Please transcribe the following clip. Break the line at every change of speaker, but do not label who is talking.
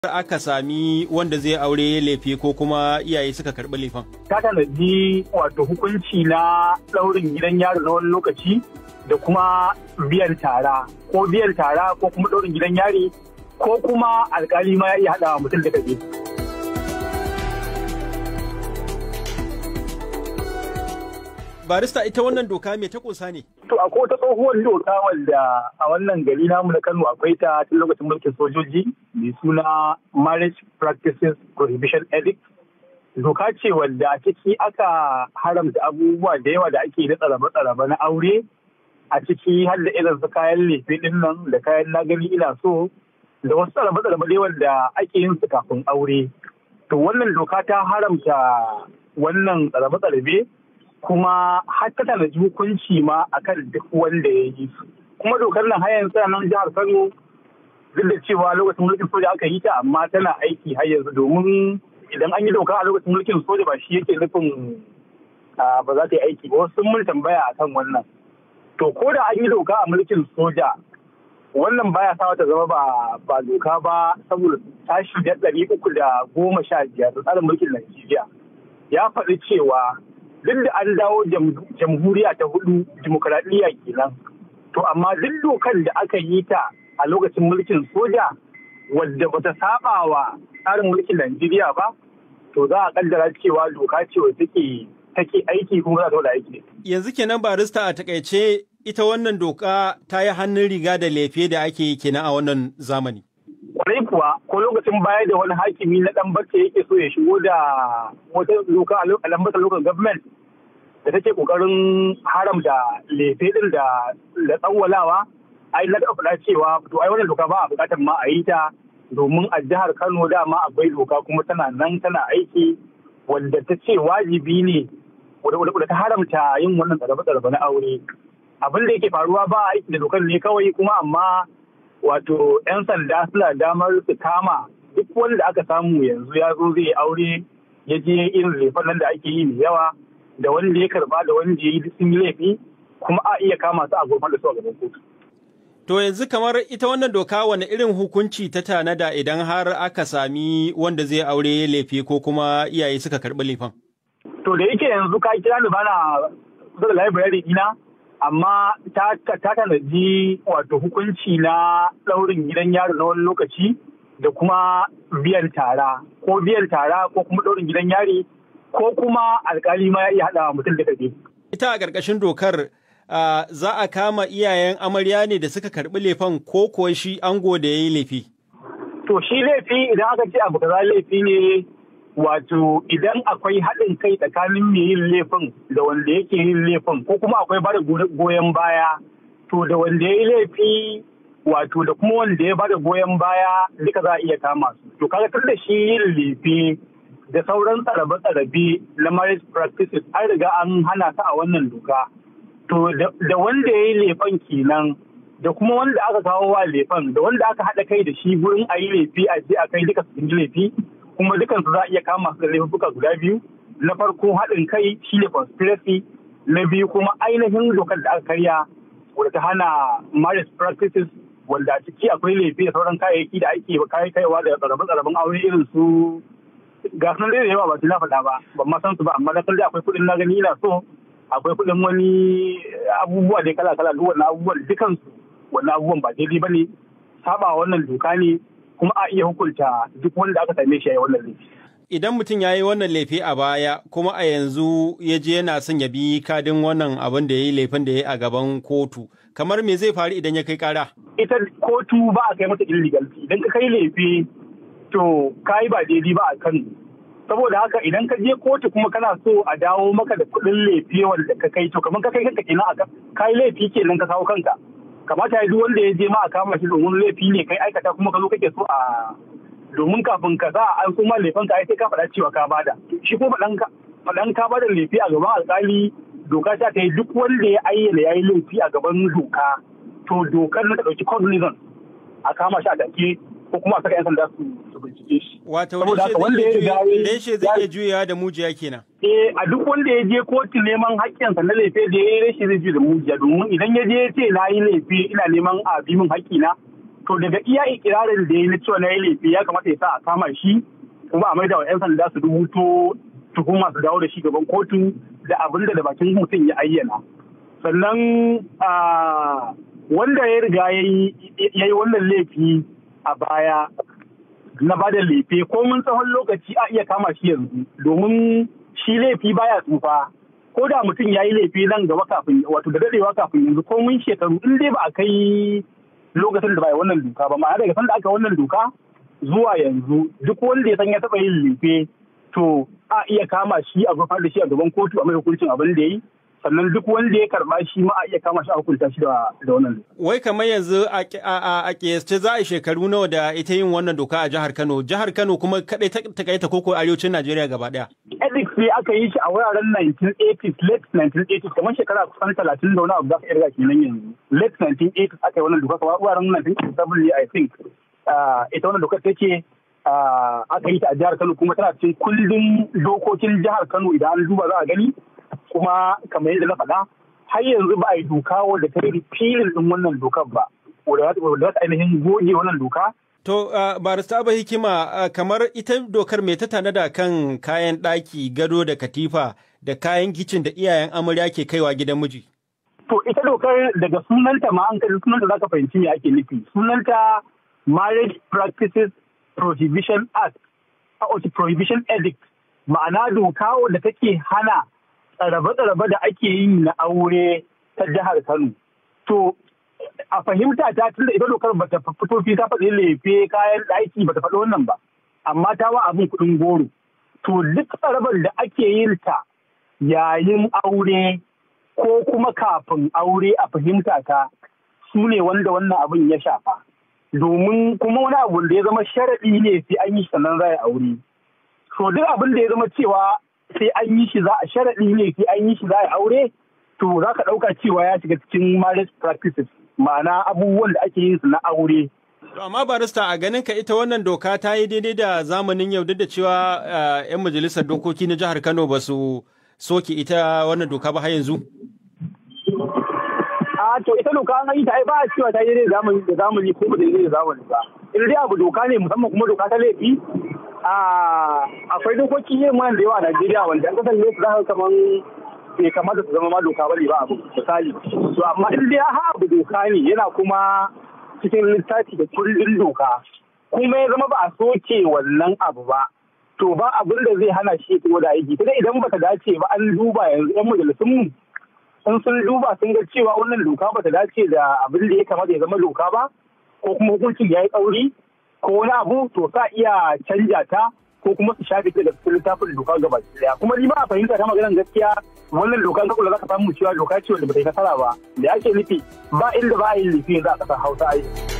aka sami wanda zai aure laifi ko kuma iyaye suka karɓi laifin.
Ta tanadi wato hukunci na ɗaurin gidan yaro na wani lokaci da kuma biyan tara ko biyan tara ko kuma ɗaurin gidan yari ko kuma alkali ma ya iya haɗa mutum da kaje.
barista ita wannan doka me ta kusa ne?
To akwai wata tsohuwar doka wanda a wannan gari namu na Kano akwai ta tun lokacin mulkin sojoji mai suna Marriage Practices Prohibition Edict. Doka ce wanda a ciki aka haramta abubuwa da yawa da ake da tsarabe-tsarabe na aure a ciki har da irin su kayan lefe din nan da kayan na gani ina so da wasu tsarabe-tsarabe da wanda ake yin su kafin aure. To wannan doka ta haramta wannan tsarabe-tsarabe kuma har ta tanaji hukunci ma akan duk wanda ya yi su kuma dokar nan har yanzu nan jihar Kano duk da cewa lokacin mulkin soja aka yi ta amma tana aiki har yanzu domin idan an yi doka a lokacin mulkin soja ba shi yake nufin ba za ta yi aiki ba wasu mun tambaya akan wannan to ko da an yi doka a mulkin soja wannan baya sa ta zama ba ba doka ba saboda tashi da ɗari uku da goma sha biyar tsarin mulkin Najeriya ya faɗi cewa duk da an dawo jamhuriya ta hudu dimokuraɗiyya kenan to amma duk dokan da aka yi ta a lokacin mulkin soja wadda bata saba wa tsarin mulkin Najeriya ba to za a kaddara cewa doka ce wadda take take aiki kuma za ta wada aiki
yanzu kenan barista a takaice ita wannan doka ta yi hannun riga da lefe da ake yi kenan a wannan zamani
kwarai kuwa ko lokacin baya da wani hakimi na dan bacce yake so ya shigo da wata doka a lambatar local government da take kokarin haramta lefe din da da tsawwalawa ai na faɗa cewa to ai wannan doka ba a buƙatar ma a yi ta domin a jihar Kano dama akwai doka kuma tana nan tana aiki wanda ta ce wajibi ne wadda ta haramta yin wannan tsarabe-tsarabe na aure abin da yake faruwa ba aiki da dokar ne kawai kuma amma wato 'yan sanda suna damar su kama duk wanda aka samu yanzu ya zo zai aure ya je irin lefen nan da ake yi mai yawa da wanda ya karba da wanda ya yi sun yi laifi kuma a iya kama su a gurfan da su a gaban kotu.
To yanzu kamar ita wannan doka wani irin hukunci ta tanada idan har aka sami wanda zai aure laifi ko kuma iyaye suka karɓi laifin?
To da yake yanzu ka kira ni bana kusa da library dina amma ta tanaji wato hukunci na ɗaurin gidan yaro na wani lokaci da kuma biyan tara ko biyan tara ko kuma ɗaurin gidan yari ko kuma alkali ma ya iya haɗa mutum da kaje.
Ita a ƙarƙashin dokar za a kama iyayen amarya ne da suka karɓi laifin ko kuwa shi ango da ya yi laifi.
To shi laifi idan aka ce abu kaza laifi ne wato idan akwai haɗin kai tsakanin mai yin laifin da wanda yake yin laifin ko kuma akwai bada goyon baya to da wanda ya yi laifi wato da kuma wanda ya bada goyon baya duka za a iya kama su. To kaga tun da shi yin laifi da sauran tsarabe-tsarabe na marriage practices an riga an hana ta a wannan doka. To da wanda ya yi laifin kenan da kuma wanda aka kawo wa laifin da wanda aka haɗa kai da shi gurin a yi laifi a je a kai duka su yi laifi kuma dukansu za a iya kama su da laifuka guda biyu. Na farko haɗin kai shi ne conspiracy na biyu kuma ainihin dokar da aka karya wadda ta hana marriage practices wanda a ciki akwai laifi da sauran kayayyaki da ake kai kaiwa da tsarabe-tsaraben aure irin su ga sun da yawa ba su na faɗa ba ban ma san su ba amma na san akwai kuɗin na gani ina so akwai kuɗin wani abubuwa da kala kala duk wannan abubuwan dukansu wannan abubuwan ba daidai ba ne saba wannan doka ne kuma a iya hukunta duk wanda aka same shi a wannan laifi.
Idan mutum ya yi wannan laifi a baya kuma a yanzu ya je yana son ya bi kadin wannan abin da ya yi laifin da ya yi a gaban kotu kamar me zai faru idan ya kai kara?
Ita kotu ba a kai mata illegal idan ka kai laifi to ka yi ba daidai ba a kan saboda haka idan ka je kotu kuma kana so a dawo maka da kuɗin laifi wanda ka kai to kamar ka kai kanka kenan a ka yi laifi kenan ka kawo kanka kamata ya duk wanda ya je ma a kama shi domin laifi ne kai aikata kuma ka zo kake so a domin kafin ka sa an kuma laifin ka sai ka faɗa cewa ka bada shi ko faɗan ka faɗan ka bada laifi a gaban alƙali doka ta ta yi duk wanda ya ayyana ya yi laifi a gaban doka to dokar na ta ɗauki cognizant a kama shi a take ko kuma a saka 'yan sanda su bincike shi.
Wato reshe zai iya juyawa da mujiya kenan.
Eh a duk wanda ya je kotu neman haƙƙinsa na laifi da ya yi reshe zai juya da mujiya domin idan ya je ya ce na yi laifi ina neman a bi min haƙƙina to daga iya ikirarin da ya na cewa na yi laifi ya kamata ya sa a kama shi kuma a maida wa 'yan sanda su rubuto tuhuma su dawo da shi gaban kotu da abin da bakin mutum ya ayyana sannan wanda ya riga ya yi wannan laifi a baya na ba da laifi ko mun tsawon lokaci a iya kama shi yanzu domin shi laifi baya tsufa ko da mutum ya yi laifi nan gaba kafin wato da dadewa kafin yanzu ko mun shekaru in dai ba a kai lokacin da ba wannan doka ba ma'ana daga sanda aka wannan doka zuwa yanzu duk wanda ya san ya taɓa yin laifi to a iya kama shi a gurfar da shi a gaban kotu a mai hukuncin abin da ya yi sannan duk wanda ya karba shi ma a iya kama shi a hukunta shi da wannan
Wai kamar yanzu a kiyasce za a shekaru nawa da ita yin wannan doka a jihar Kano. Jihar Kano kuma kadai ta kai ta koko arewacin Najeriya gaba daya.
Ethics ne aka yi shi a wuraren 1980s, late 1980s, kamar shekara kusan talatin da wani abu za ka irga kenan yanzu. Late 1980s aka yi wannan doka kamar wuraren 1987 ne I think. Ita wannan doka take aka yi ta a jihar Kano kuma tana cikin kundin dokokin jihar Kano idan an duba za a gani. kuma kamar yadda na faɗa har yanzu ba a yi doka wadda ta yi filin ɗin wannan dokar ba wadda za ta ainihin goge wannan doka.
To, uh, barista Abba Hikima, uh, kamar ita dokar mai ta tanada kan kayan ɗaki, gado da katifa da kayan kicin da iyayen amarya ke kaiwa gidan miji.
To, ita dokar daga sunanta ma an kai sunanta za ka fahimci me ake nufi. Sunanta Marriage Practices Prohibition Act, a Prohibition Edict, ma'ana doka wadda take hana tsarabe-tsarabe da ake yi na aure ta jihar Kano. To, a fahimta ta tun da ita dokar bata fito fi ta faɗi lefe kayan ɗaki bata faɗi wannan ba, amma ta wa abin kuɗin goro. To, duk tsarabar da ake yin ta yayin aure ko kuma kafin aure a fahimta ta su ne wanda wannan abin ya shafa. Domin kuma wani abu da ya zama sharaɗi ne sai an yi sannan za a aure. To, duk abin da ya zama cewa sai an yi shi za a sharaɗi ne sai an yi shi za a aure to za ka ɗauka cewa ya shiga cikin marriage practices ma'ana abubuwan da ake yin su na aure.
amma barista a ganin ka ita wannan doka ta yi daidai da zamanin yau duk da cewa 'yan majalisar dokoki na jihar Kano ba su soke ita wannan doka ba har yanzu.
A to ita doka an yi ta ai ba a cewa ta yi daidai da zamani ko ba daidai da zamani ba. In dai abu doka ne musamman kuma doka ta laifi akwai dokoki yin mana da yawa a Najeriya wanda an kasance su zaka kaman bai kamata su zama ma doka bane ba abu misali to amma in dai ha abu doka ne yana kuma cikin littafi da kullun doka kuma ya zama ba a soke wannan abu ba to ba abin da zai hana shi ya da aiki sai idan bata dace ba an duba yanzu yan majalisun mu sun sun duba sun ga cewa wannan doka bata dace da abin da ya kamata ya zama doka ba ko kuma hukuncin ya yi tsauri ko wani abu to sa iya canja ta ko kuma su shafe ta da cikin littafin doka gaba daya kuma ni ma a fahimta ta maganar gaskiya wannan dokan ka kula zaka samu cewa doka ce wanda bata yi nasara ba da ake nufi ba inda ba a yi nufi za a kasar Hausa ai